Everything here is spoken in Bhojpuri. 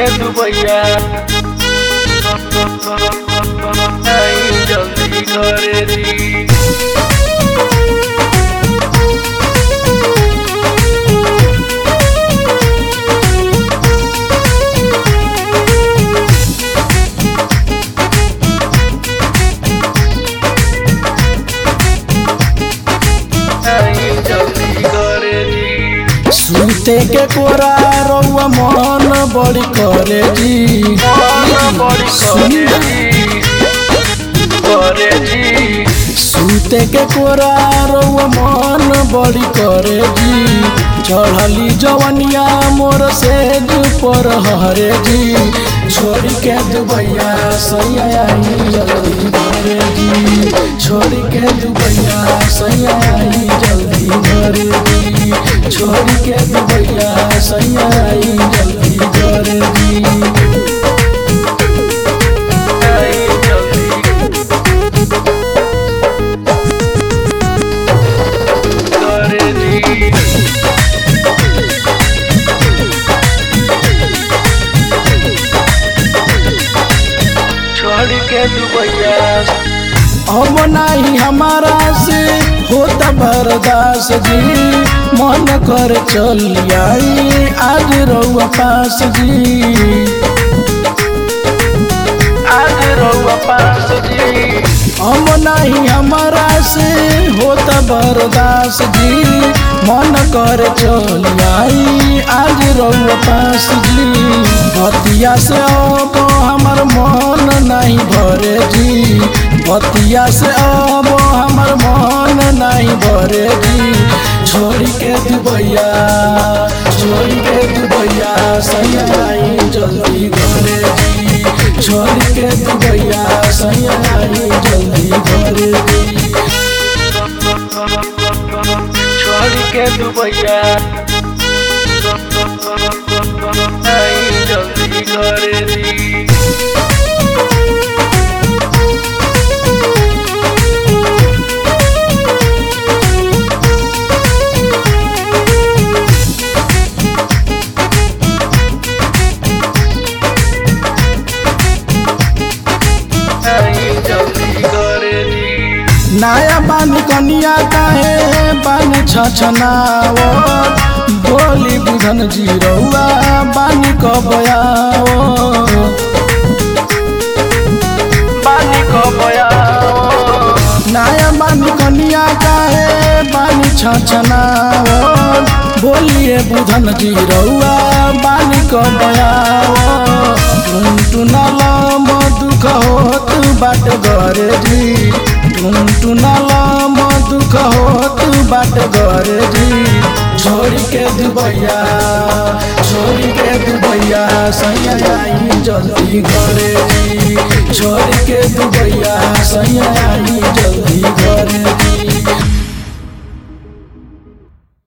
के दुबैया आई जल्दी करे दी आई जल्दी करे दी सुते के कोरा रउआ मन बड़ी करे जी मन बड़ी करे दी करे दी सुते के कोरा रउआ मन बड़ी करे जी चढ़ली जवनिया मोर से पर हरे जी छोड़ के दुबैया सैया आई जल्दी घरे जी छोड़ के दुबैया सैया आई जल्दी घरे जी छोड़ के दुबैया सैया आई जल्दी घरे जी आई जल्दी करे दी छोड़ के दुबैया अब नहीं हमारा से होता बर्दास जी मन कर चल आई आज रउआ पास जी आज रहुआ पास जी अब नहीं हमारा से होता बर्दास जी मन कर चल आई आज रउआ पास जी बतिया से अब हमर मन नहीं भरे जी बतिया से अब हमर मन नहीं भरे जी छोड़ के दुबैया छोड़ के दुबैया सैया आई जल्दी घरे जी छोड़ के दुबैया सैया आई जल्दी घरे जी छोड़ के दुबैया आई जल्दी करे दी आई जल्दी करे दी नया बानी कनिया काहे बानी छछनाओ बोली बुधन जी रउआ बानी कबयाओ बानी को बयाओ नया बानी कनिया काहे बानी छछनाओ बोलिए बुधन जी रउआ बानी कबयाओ टुनटुनल दुख होत बाट गरे जी टुनटुनल दुख होत बाट गरे जी छोड़ के दुबैया छोड़ के दुबैया सैया आई जल्दी घरे जी छोड़ के दुबैया सैया आई